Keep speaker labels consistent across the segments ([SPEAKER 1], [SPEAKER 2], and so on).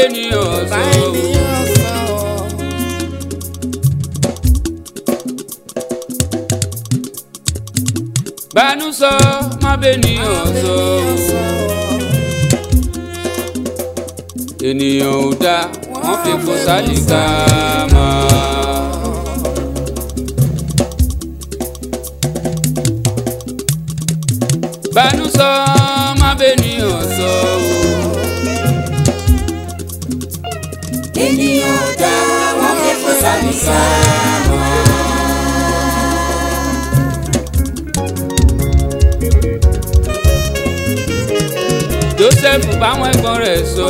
[SPEAKER 1] bẹ́nìyàn
[SPEAKER 2] bá
[SPEAKER 1] sọ.
[SPEAKER 2] ènìyàn sọ.
[SPEAKER 1] bánú sọ má bẹ́nìyàn sọ. ènìyàn ò dá wọ́n fi kó sálíkà máa. bánú sọ má bẹ́nìyàn sọ.
[SPEAKER 3] ènìyàn ò dá wọn fẹ́ kó sálíkà mọ́.
[SPEAKER 1] joseph báwọn ẹ̀gbọ́n rẹ̀ sọ.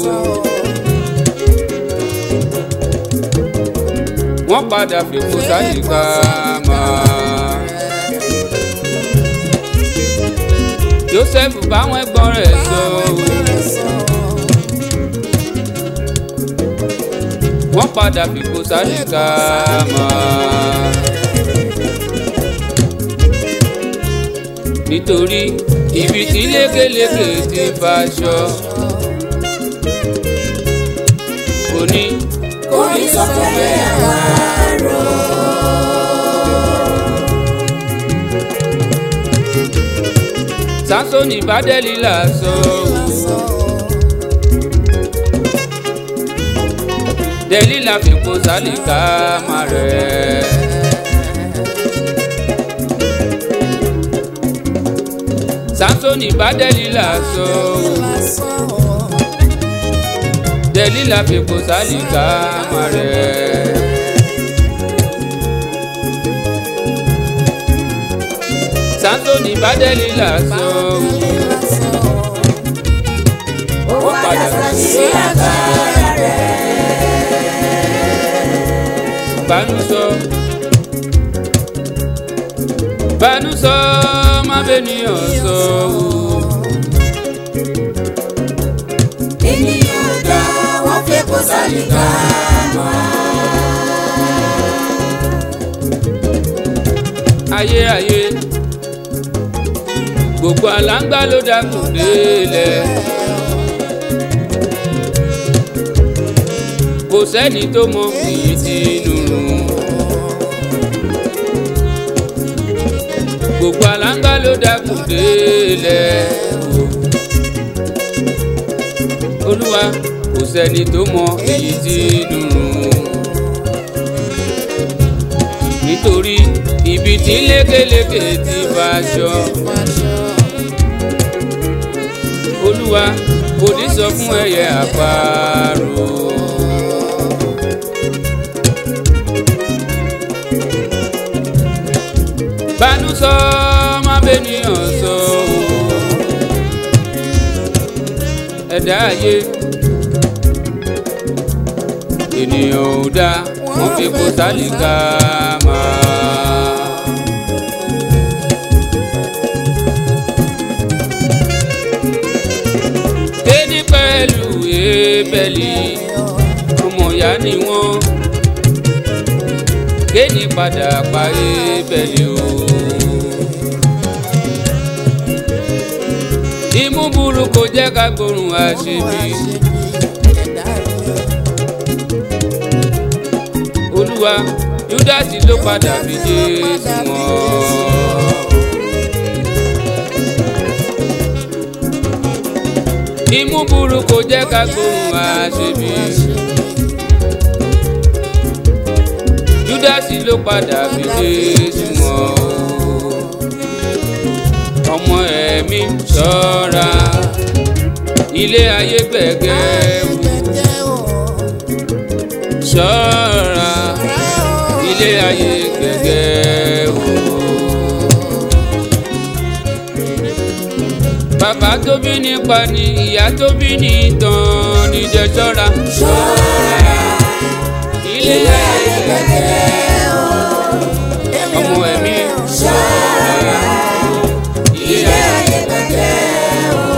[SPEAKER 1] wọ́n padà fi kó sálíkà máa. joseph báwọn ẹ̀gbọ́n rẹ̀ sọ. wọ́n padà fi kó sálíkà máa. nítorí ibi tí lékeleke ti faṣọ. kò ní
[SPEAKER 3] orí sọ pé àwárò.
[SPEAKER 1] sásónì bá dẹ́lílà sọ. dẹ́lílà fi kó sálíkà máa rẹ̀. sásónì bá dẹ́lílà sọ. dẹ́lílà fi kó sálíkà máa rẹ̀. sásónì bá dẹ́lílà sọ.
[SPEAKER 3] ó padà sí agbára rẹ̀.
[SPEAKER 1] bánú sọ bánú sọ má bẹ́nìyàn sọ o.
[SPEAKER 3] ènìyàn ò dá wọn fẹ́ kó sálíkà mọ́.
[SPEAKER 1] ayé ayé gbogbo àlágbá ló dákun délẹ̀ kò sẹ́ni tó mọ èyí tí inú rùn gbogbo àlágbá ló dákun délẹ̀ olúwa kò sẹ́ni tó mọ èyí tí inú rùn nítorí ibi tí lékeleke ti faṣọ olúwa kò ní sọ fún ẹyẹ àparò. bánú sọ má bẹ́nìyàn sọ o ẹ̀dá ayé ènìyàn ò dá wọn fi kó sálíkà máa. kéde pẹ̀lú ebèlì ọmọ ìyá ni wọ́n kéde padà pa ebèlì o. imú burú kò jẹ́ ká gbóòórùn àṣebí. olúwa júdásì ló padà fi jésù wọn. imú burú kò jẹ́ ká gbóhùn àṣebí. júdásì ló padà fi jésù wọn. ọmọ ẹ̀mí ṣọ́ra ilé ayé gbẹ̀gẹ́ wò ṣọ́ra ilé ayé gẹ́gẹ́ o. bàbá tó bí nípa ni ìyá tó bí ní tán níjẹ ṣọ́ra.
[SPEAKER 3] ṣọ́ra
[SPEAKER 1] ilé ayé gẹ́gẹ́ o. ọmọ ẹ̀mí
[SPEAKER 3] ṣọ́ra ilé ayé gbẹ̀gẹ́ o.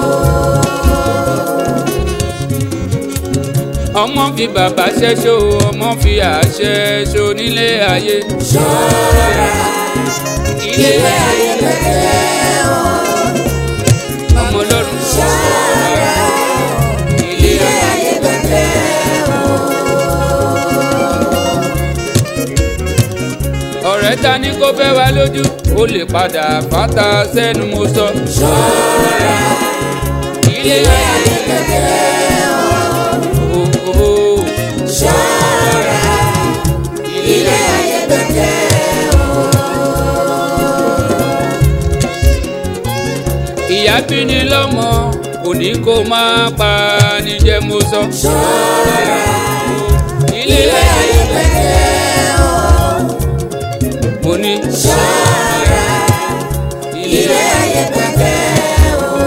[SPEAKER 1] ọmọ fi bàbá ṣẹ́ṣó ọmọ fi àṣẹ ṣó nílé ayé.
[SPEAKER 3] ṣọ́ra
[SPEAKER 1] ilé
[SPEAKER 3] ilé ayé gbẹ̀gẹ́ o.
[SPEAKER 1] ọmọ ọlọ́run
[SPEAKER 3] ṣọ́ra
[SPEAKER 1] ilé
[SPEAKER 3] ilé ayé gbẹ̀gẹ́
[SPEAKER 1] ọ̀rẹ́ ta ní kó fẹ́ wá lójú ó lè padà fata sẹ́nu mo sọ.
[SPEAKER 3] ṣọ́ra
[SPEAKER 1] ilé
[SPEAKER 3] ilé ayé pẹ̀tẹ́ o.
[SPEAKER 1] o
[SPEAKER 3] ṣọ́ra ilé ayé pẹ̀tẹ́ o.
[SPEAKER 1] ìyá bí ni lọ́mọ kò ní kó máa pa níjẹ́ mo sọ.
[SPEAKER 3] ṣọ́ra
[SPEAKER 1] ilé
[SPEAKER 3] ilé ayé pẹ̀tẹ́ o.
[SPEAKER 1] mo ní
[SPEAKER 3] ṣọ́ra
[SPEAKER 1] ilé
[SPEAKER 3] ilé ayé pẹ̀tẹ́ o.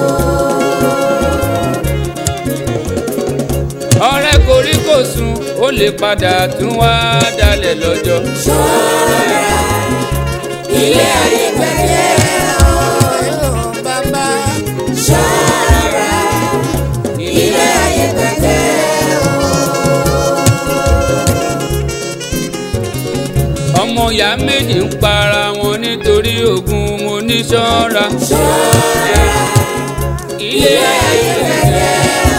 [SPEAKER 1] ọ̀rẹ́ koríkòsùn ó lè padà tún wá dalẹ̀ lọ́jọ́.
[SPEAKER 3] ṣọ́ra ilé ayé pẹ̀tẹ́ o.
[SPEAKER 1] bàbá
[SPEAKER 3] ṣọ́ra ilé ayé pẹ̀tẹ́ o.
[SPEAKER 1] ọmọ ìyá méjì ń para wọn nítorí ogun mo ní ṣọ́ra.
[SPEAKER 3] ṣọ́ra
[SPEAKER 1] ilé ayé
[SPEAKER 3] pẹ̀tẹ́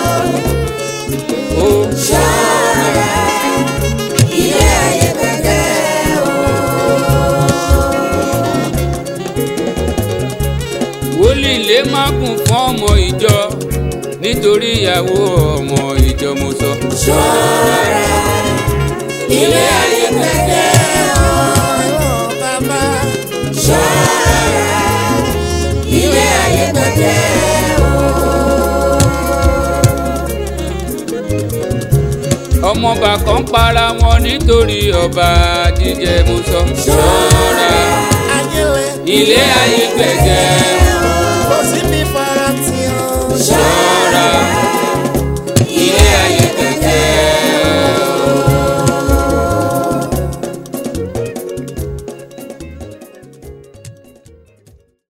[SPEAKER 3] o.
[SPEAKER 1] o
[SPEAKER 3] ṣọ́ra ilé ayé pẹ̀tẹ́ o.
[SPEAKER 1] wòlíì lè má kún fún ọmọ ìjọ nítorí ìyàwó ọmọ ìjọ mo sọ.
[SPEAKER 3] ṣọ́ra ilé ayé pẹ̀tẹ́ o. ṣọ́ra ilé ayé pẹ̀tẹ́ o.
[SPEAKER 1] ọmọọba kan para wọn nítorí ọba jíjẹ mo sọ.
[SPEAKER 3] ṣọ́ra
[SPEAKER 1] ilé ayé gbẹ̀gẹ́